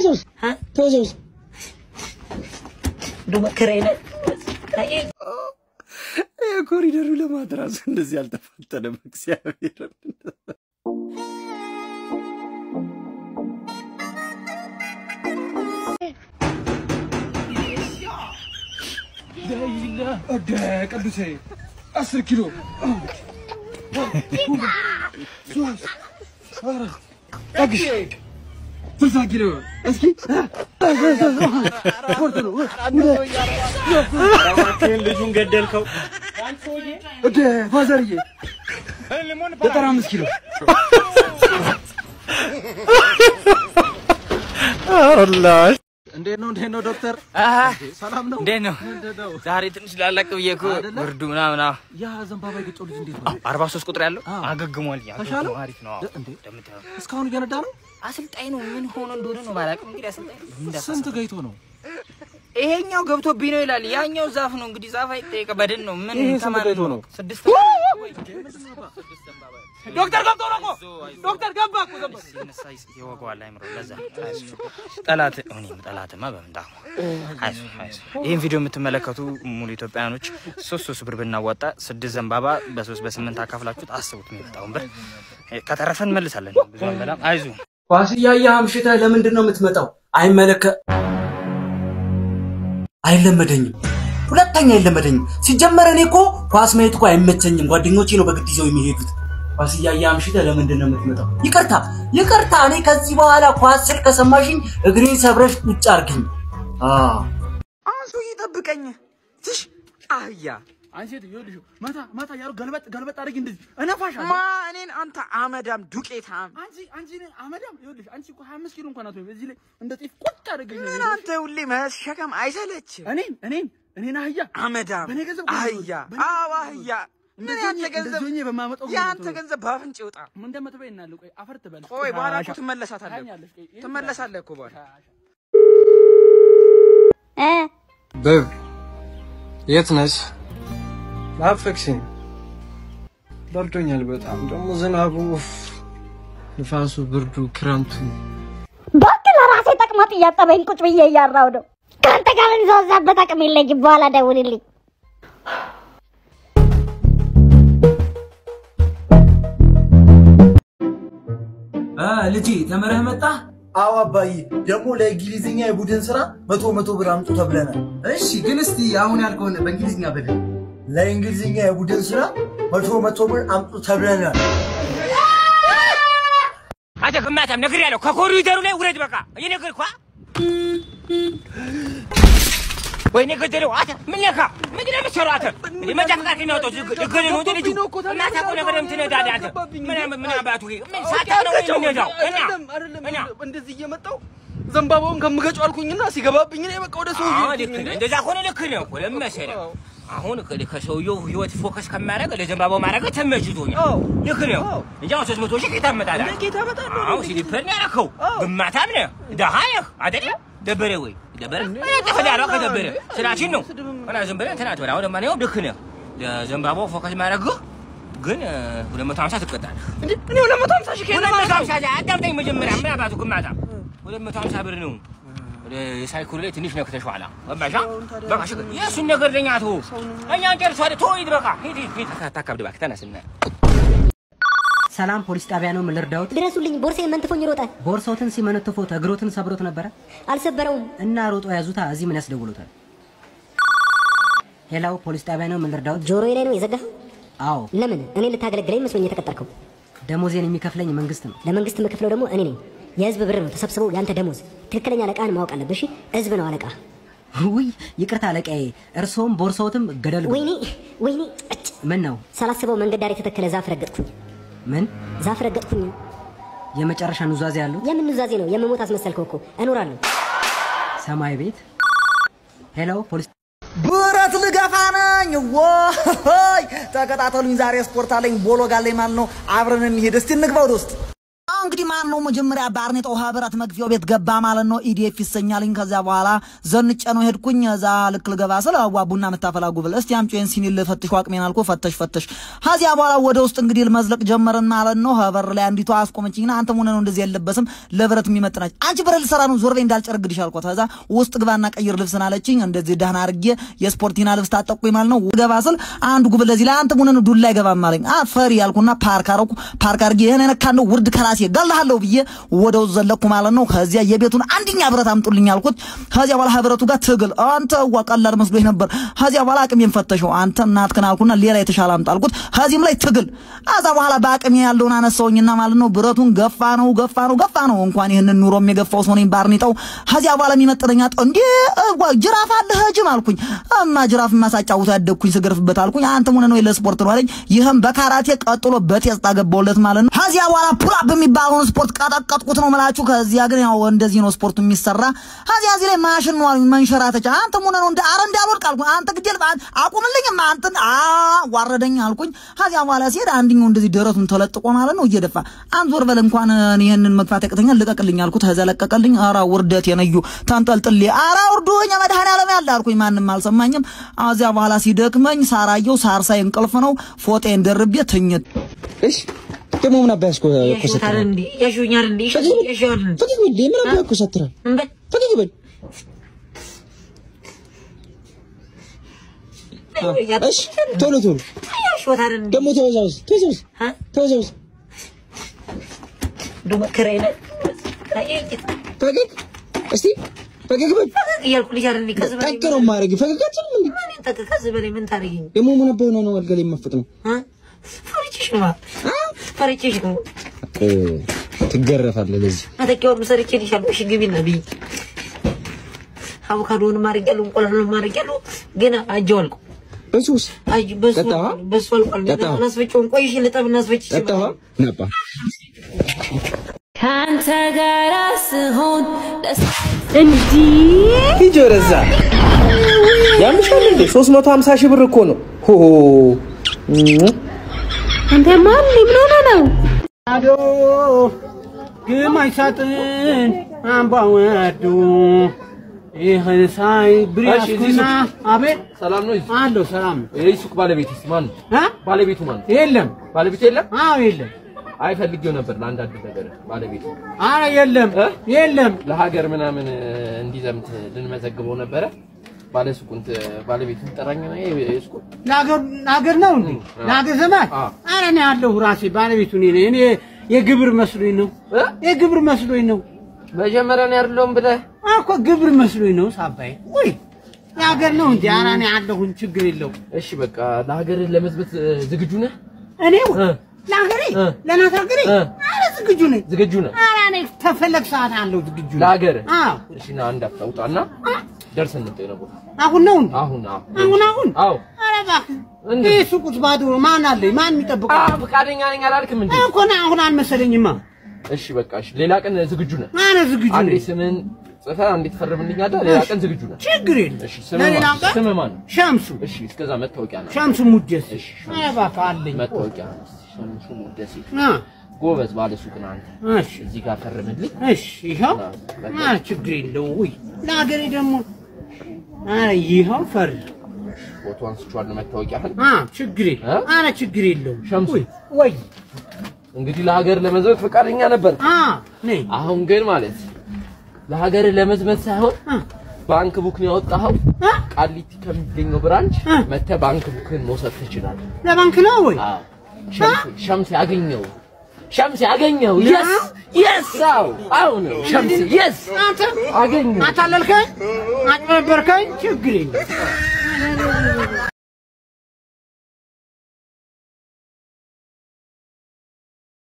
ተወሰውስ ተወሰውስ የኮሪደሩ ልማት ራሱ እንደዚህ አልተፋጠነም። እግዚአብሔር ወደ ቅዱሴ አስር ኪሎ እግሽ ስልሳ ኪሎ እስኪ ስፖርት ነው። እባክህን ልጁን ገደልከው። ወደ ፋዘርዬ ዘጠና አምስት ኪሎ እንዴት ነው እንዴት ነው ዶክተር? ሰላም ነው? እንዴት ነው? ዛሬ ትንሽ ላላቅ ብዬ እኮ ብርዱ ምናምን አዎ። ያ ዘንባባ የገጨው ልጅ እንዴት ነው? አርባ ሶስት ቁጥር ያለው አገግሟል። ተሻለው? አሪፍ ነው። እንዴ? እንደምታየው እስካሁን እየነዳ ነው? አሰልጣኝ ነው። ምን ሆኖ እንደሆነ ነው ባላውቅም፣ እንግዲህ አሰልጣኝ ነው። ምን እንዳሳሰበው። ስንት ገይቶ ነው? ይሄኛው ገብቶብኝ ነው ይላል። ያኛው ዛፍ ነው እንግዲህ ዛፍ አይጠየቅ በድን ነው። ምን ይሄ ስንት ተማሪ ገይቶ ነው? ስድስት ዶክተር ገብቶ ነው እኮ ዶክተር ገባ እኮ ገባ። ሲነሳ ይወገዋል አይምሮ። ለዛ ጠላት እኔም ጠላትማ በምንዳ አይዞህ አይዞህ። ይህን ቪዲዮ የምትመለከቱ ሙሉ ኢትዮጵያውያኖች ሶስት ሶስት ብር ብናዋጣ ስድስት ዘንባባ በሶስት በስምንት አካፍላችሁት አስቡት የሚመጣውን ብር ከተረፈ እንመልሳለን። ብዙ አንበላም። አይዞህ ኳስ እያየህ አምሽተህ ለምንድን ነው የምትመጣው? አይመለከ አይለመደኝም። ሁለተኛ አይለመደኝም። ሲጀመር እኔ እኮ ኳስ ማየት እኮ አይመቸኝም። ጓደኞቼ ነው በግድ ይዘው የሚሄዱት። ኳስ እያየህ አምሽተህ ለምንድን ነው የምትመጣው? ይቅርታ ይቅርታ። እኔ ከዚህ በኋላ ኳስ ስል ከሰማሽኝ እግሬን ሰብረሽ ቁጭ አርግኝ። አዎ አሁን ሰውዬ ጠብቀኝ። ትሽ አህያ አንቺ ሴት ይኸውልሽ ማታ ማታ ያሩ ገልበጥ ገልበጥ አድርጊ እንደዚህ እነፋሻለሁ። ማ እኔን አንተ አመዳም ዱቄታም አንቺ አንቺ ነኝ አመዳም ይኸውልሽ አንቺ እኮ 25 ኪሎ እንኳን አትሆንም። እዚህ ላይ እንደ ጤፍ ቁጭ አድርገሽ ነው ምን አንተ ሁሌ መሸከም አይሰለች እኔን እኔን እኔን አህያ አመዳም በእኔ ገንዘብ እኮ ነው አህያ በእኔ አዎ ገንዘብ አህያ ምን እንደዚህ ያንተ ሆኜ- ገንዘብ እንደዚህ ሆኜ በማመጣው የአንተ ገንዘብ ገንዘብ በአፍንጭ ይውጣ። ምን እንደምትበይ እናያለን። ቆይ አፈር ትበል። ቆይ በኋላ እኮ ታሻ- ትመለሳታለህ ታኛለሽ። ቆይ ይሄን ትመለሳለህ እኮ በኋላ በብ የት ነሽ? ናፈቅሽኝ። በርዶኛል በጣም ደግሞ ዝናቡ፣ ኡፍ፣ ንፋሱ፣ ብርዱ፣ ክረምቱ እባክህ ለራሴ ጠቅማጥ እያጠበኝ ቁጭ ብዬ እያራው ነው። ከአንተ ጋር እንዛዛበት አቅም የለኝም። በኋላ ደውልልኝ። አ ልጄ ተምረህ መጣህ? አዎ አባዬ፣ ደግሞ ለእንግሊዝኛ የቡድን ስራ መቶ መቶ ብር አምጡ ተብለናል። እሺ ግን እስቲ አሁን ያልከውን በእንግሊዝኛ በደንብ ለእንግሊዝኛ የቡድን ስራ መቶ መቶ ብር አምጡ ተብለናል። አንተ ግማታም ነግሬሃለሁ። ከኮሪደሩ ላይ ውረድ። በቃ እየነገርኩህ ወይኔ ገደለው። አንተ ምን ነካ? ምንድን ነው የምትሰራው አንተ? እንደ መንጃ ፈቃድ የሚያወጣው ልገል ነው እንደ ልጁ የማታውቀው ነገር የምትነዳለህ አንተ። ምን ምን አባቱ ምን ሳታውቅ ነው የምትነዳው? እና አይደለም አይደለም እና እንደዚህ እየመጣው ዘንባባውን ከምገጨው አልኩኝና ሲገባብኝ እኔ በቃ ወደ ሰው አዎ ልክ ነህ። እንደዛ ከሆነ ልክ ነው እኮ ለምን መሰለህ? አሁን ከ- ከሰውየው ህይወት ፎከስ ከማድረግ ለዘንባባው ማድረግ ተመችቶኛል። አዎ። ልክ ነው። እንጂ አሁን ሶስት መቶ ሺህ ከየት ታመጣለህ? እንደ ጌታ እመጣለሁ። አዎ ሲሊፐር ነው ያደረከው። ግማታም ነህ፣ ደሃ ነህ አይደለ? ደበረ ወይ ደበረ? ተፈዳራ ከደበረ ስራችን ነው እና ዝም ብለህ እንትን አትበል። አሁን ለማንኛውም ልክ ነህ። ለዘንባባው ፎከስ ማድረግህ ግን ሁለት መቶ ሀምሳ ትቀጣለህ። እኔ ሁለት መቶ ሀምሳ ሺህ ከየት ሁለት ነው መቶ የማመጣው? ሀምሳ አዳምጠኝ መጀመሪያ። ምን አባቱ ግማታ ሁለት መቶ ሀምሳ ብር ነው። ወደ ሳይክሉ ላይ ትንሽ ነክተሽዋላ። ገባሽ? በቃ እሺ፣ የእሱን ነገር ለኛ ተወው። እኛ እንጨርሰዋለን። ተወው፣ ሂድ በቃ ሂድ ሂድ ሂድ። አታካብድ እባክህ፣ ተነስና ሰላም ፖሊስ ጣቢያ ነው። ምን ልርዳዎት? ድረሱልኝ፣ ቦርሳዬ መንትፎኝ ሮጠ። ቦርሶትን ሲመነትፎት እግሮትን ሰብሮት ነበረ አልሰበረውም። እና ሮጦ ያዙታ። እዚህ ምን ያስደውሉታል? ሄላው ፖሊስ ጣቢያ ነው። ምን ልርዳዎት? ጆሮዬ ላይ ነው የዘጋኸው? አዎ ለምን? እኔ ልታገለግለኝ መስሎኝ የተቀጠርከው። ደሞዜን የሚከፍለኝ መንግስት ነው። ለመንግስት የምከፍለው ደግሞ እኔ ነኝ። የህዝብ ብር ነው ተሰብስበው ያንተ ደሞዝ። ትክክለኛ አለቃህን ማወቅ አለብህ። እሺ፣ ህዝብ ነው አለቃ። ውይ ይቅርታ አለቃዬ፣ እርስዎም ቦርሶትም ገደል ግቡ። ወይኔ ወይኔ! እጭ! ምን ነው? ሳላስበው መንገድ ዳር የተተከለ ዛፍ ረገጥኩኝ። ምን ዛፍ ረገጥኩኝ። የመጨረሻ ኑዛዜ ያሉት? የምን ኑዛዜ ነው? የምሞት አስመሰልከው እኮ። እኖራለሁ። ሰማይ ቤት። ሄሎ ፖሊስ ብረት ልገፋ ነኝ። ወይ ተከታተሉኝ። ዛሬ ስፖርት አለኝ፣ ቦሎ ጋለኝ ማለት ነው። አብረን እንሂድ። እስቲ እንግባ ወደ ውስጥ። እንግዲህ ማን ነው መጀመሪያ ባርኔጣው ህብረት መግቢያው ቤት ገባ ማለት ነው። ኢዲኤፍ ይሰኛልኝ። ከዚያ በኋላ ዘንጨ ነው ሄድኩኝ። እዛ ልክ ልገባ ስለ አዋ ቡና የምታፈላ ጉብል እስቲ አምጪ ይሄን ሲኒ ልፈትሽ አቅሜን አልኩ። ፈተሽ ፈተሽ። ከዚያ በኋላ ወደ ውስጥ እንግዲህ መዝለቅ ጀመርን ማለት ነው። በር ላይ አንዲቷ አስቆመችኝና አንተ ምን ነው እንደዚህ የለበስም ለብረት የሚመጥናች አንቺ ብረት ልሰራ ነው ዞር በይ እንዳልጨረግድሽ አልኳት። ከዛ ውስጥ ግባና ቀይር ልብስን አለችኝ። እንደዚህ ደህና አድርጌ የስፖርቲና ልብስ ታጠቁኝ ማለት ነው። ገባ ስል አንዱ ጉብል ለዚህ ላይ አንተ ምን ነው ዱላ አይገባም አለኝ። አፈሪ ያልኩና ፓርክ አረኩ። ፓርክ አድርጌ ይሄን ነካ ነው ውርድ ከራሴ ገላለሁ ብዬ ወደ ውስጥ ዘለኩ ማለት ነው። ከዚያ የቤቱን አንደኛ ብረት አምጡልኝ አልኩት። ከዚያ በኋላ ህብረቱ ጋር ትግል አንተ ዋ ቀላል መስሎኝ ነበር። ከዚያ በኋላ አቅሜን ፈተሸው አንተ እናትክን አልኩና ሌላ የተሻለ አምጣ አልኩት። ከዚህም ላይ ትግል ከዛ በኋላ በአቅሜ ያለውን አነሳውኝና ማለት ነው ብረቱን ገፋ ነው ገፋ ነው ገፋ ነው እንኳን ይህንን ኑሮ የገፋው ሰው ነኝ ባርኔጣው። ከዚያ በኋላ የሚመጥነኝ አጣሁ። እንዴ ዋ ጅራፍ አለ ህጅም አልኩኝ። እማ ጅራፍ ማሳጫውት ያደግኩኝ ስገርፍበት አልኩኝ። አንተ ምን ነው ለስፖርት ነው አለኝ። ይህም በካራቴ ቀጥሎ በቴስታ ገባውለት ማለት ነው። ከዚያ በኋላ ፑላፕ የሚባለውን ስፖርት ቀጠቀጥኩት ነው የምላችሁ። ከዚያ ግን ያው እንደዚህ ነው ስፖርቱ የሚሰራ። ከዚያ እዚህ ላይ ማሽን ነው አሉኝ መንሸራተቻ። አንተ ምን ነው እንደ አረ እንዳልወድቅ አልኩኝ። አንተ ግዴል አቁምልኝም አንተን አ ዋረደኝ አልኩኝ። ከዚያ በኋላ ሲሄድ አንድኛው እንደዚህ ደረቱን ተለጥቆ ማለት ነው እየደፋ አንድ ዞር በል እንኳን ይሄንን መግፋት ያቅተኛል ልቀቅልኝ አልኩት። ከዚያ ለቀቀልኝ። ኧረ ውርደት የነዩ ተንጠልጥሌ ኧረ ውርዱኝ መድኃኔዓለም ያለ አልኩኝ። ማንም አልሰማኝም። ከዚያ በኋላ ሲደክመኝ ሳራየው ሳርሳይ እንቅልፍ ነው ፎጤን ደርቤ ትኝት እሺ ደግሞ ምን አባይ አስኮ ኮሰትራ እንዴ ያሹኛል እንዴ ያሹኛል ፈገግ በል ምን አባይ ኮሰትራ ፈገግ በል እሺ ቶሎ ቶሎ ያሹታል እንዴ ደግሞ ተወዛውዝ ተወዛውዝ ተወዛውዝ ዱመከረይነ ፈገግ እስቲ ፈገግ በል እያልኩ ልጅ አይደል ከዚህ በላይ ጠቅ ነው ማድረግ ፈገግ አትልም እንዴ ምን ጠቅ ከዚህ በላይ ምን ታደርጊኝ ደግሞ ምን አባይ ሆነ ነው አልጋ ላይ የማፈጥ ነው ፈርቼሽ ነው ፈርቼሽ ነው ትገረፋለህ ለዚህ መተኪያውን ሰርቼ ልሻለሁ እሺ ግቢና ብይ አቮካዶውን ማርጌያለሁ እንቁላሉን ማርጌያለሁ ግን አጀው አልቆ በሱስ አጅ በሱ ጠጣኸው? በሱ አልቋል ጠጣኸው? እናስፈጨውን ቆይሽ ልጠብ እናስፈጭ ጠጣኸው ነባ ካንተ ጋር ስሆን እንዲህ ሂጅ ወደዛ ያምሻል እንዴ 350 ሺህ ብር እኮ ነው ሆ አንተ ማን ምን ሆነ ነው? አዶ ግማሽ ሳጥን አምባ ወዱ ይህን ሳይ ብሪያስኩና አቤት ሰላም ነው? አለሁ ሰላም ነው። ይህ ሱቅ ባለቤት ማን ነው? እ? ባለቤቱ ማን ነው? የለም ባለቤቱ የለም? አዎ የለም አይ ፈልጌው ነበር ለአንዳንድ ነገር ባለቤቱ አረ የለም የለም ለሀገር ምናምን እንዲዘምት ልንመዘግበው ነበረ። ባለ ሱቁን ባለቤቱን ጠራኝ ነው የሱቁ ለሀገር ለሀገር ነው እንዴ? ለሀገር ዘመን አረ እኔ ያለሁ ራሴ ባለቤቱ እኔ ነኝ። እኔ የግብር መስሎኝ ነው የግብር መስሎኝ ነው። መጀመሪያ ነው ያለውም ብለህ እኮ ግብር መስሎኝ ነው ሳባይ ወይ የሀገር ነው እንጂ ኧረ እኔ አለሁኝ ችግር የለው። እሺ በቃ ለሀገር ለመዝመት ዝግጁ ነህ? እኔው ለሀገሬ ለእናት ሀገሬ ኧረ ዝግጁ ነኝ ዝግጁ ነህ? ኧረ እኔ ተፈለግ ሰዓት አለው ዝግጁ ነኝ። ለሀገር አዎ እሺ ና አንድ አፍታ ውጣና ደርሰን እንጠይ ነው ቦታ አሁን ነው እንዴ? አሁን አሁን አሁን አሁን አዎ ኧረ እባክህ ይህ ሱቁስ ባዶ ነው። ማን አለኝ? ማን የሚጠብቀው? አዎ ፈቃደኛ ነኝ አላልክም እንዴ? እኮ ና አሁን አልመሰለኝማ። እሺ በቃ እሺ ሌላ ቀን ዝግጁ ነህ? ኧረ ዝግጁ አንዴ ነኝ። ስምን ጽፈህ አንዴ ትፈርምልኛለህ። ሌላ ቀን ዝግጁ ነህ? ችግር የለም። እሺ ስምህ ለሌላ ማን? ቀን ስምህ ማን? ሸምሱ እሺ እስከዛ መታወቂያ ነው። ሸምሱ ሙደስ። ኧረ እባክህ አለኝ እኮ። መታወቂያ ነው። ሸምሱ ሙደሴ አ ጎበዝ ባለ ሱቅ ነህ አንተ። እሺ እዚህ ጋር ፈርምልኝ። እሺ ይኸው ኧረ ችግር የለውም። ውይ ለሀገሬ ደግሞ ኧረ ይኸው ፈር ፎቶ አንስቼዋለሁ መታወቂያህን። አ ችግር የለም። ኧረ ችግር የለውም። ሸምሱ ወይ እንግዲህ ለሀገር ለመዝመት ፈቃደኛ ነበር። አ ነኝ አሁን ግን ማለት ለሀገር ለመዝመት ሳይሆን ባንክ ቡክ ነው ያወጣኸው። ቃሊቲ ከሚገኘው ብራንች መተህ ባንክ ቡክን መውሰድ ትችላለህ። ለባንክ ነው ወይ? አዎ ሸምስ- ሸምስ ያገኘው ሸምስ ያገኘው የስ የስ አዎ አዎ ነው ሸምስ የስ አንተ አገኘው አታለልከኝ፣ አጭበረበርከኝ። ችግር የለም